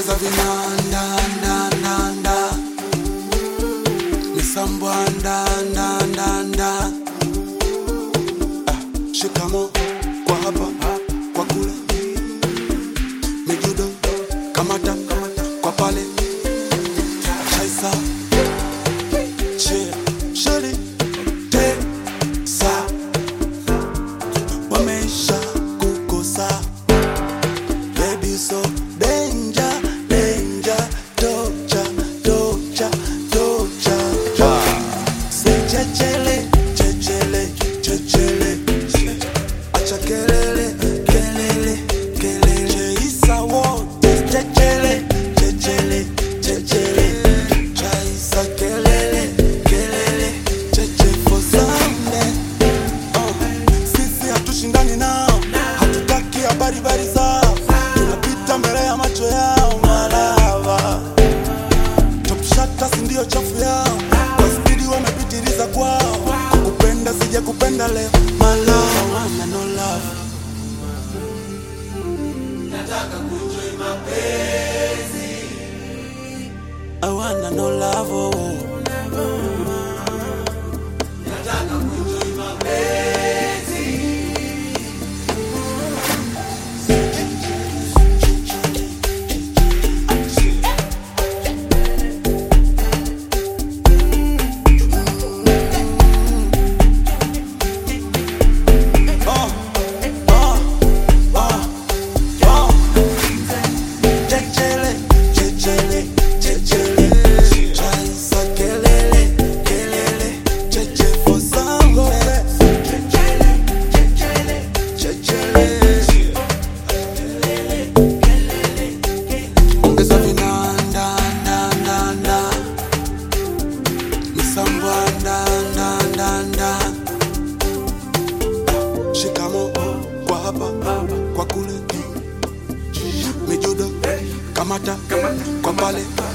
ongeza vinanda nda nda nda misambwa nda nda nda nda ah, shikamo kwa hapa kwa kule mijudo kamata kwa pale chaisa chia sheri tesa wamesha kukosa baby so danger danger tocha tocha tocha say chechele chechele chechele acha kelele kelele kelele isa wote chechele chechele chechele chaisa kelele kelele cheche for Sunday Oh, sisi hatushindani nao, hatutaki habari bari zao, tunapita mbele ya macho yao malava. Top shatters ndio chafu yao, kwa spidi wamepitiliza kwao. Kukupenda sija kupenda leo, malava wana no love. I wanna no love. Oh. Oh, oh, oh, oh. Chechele, chechele, chechele. Chaisa kelele, kelele. Cheche for Sunday. Chechele, ongeza vinanda nda nda nda misambwa nda nda nda nda shikamo kwa hapa kwa kule mijudo kamata kwa pale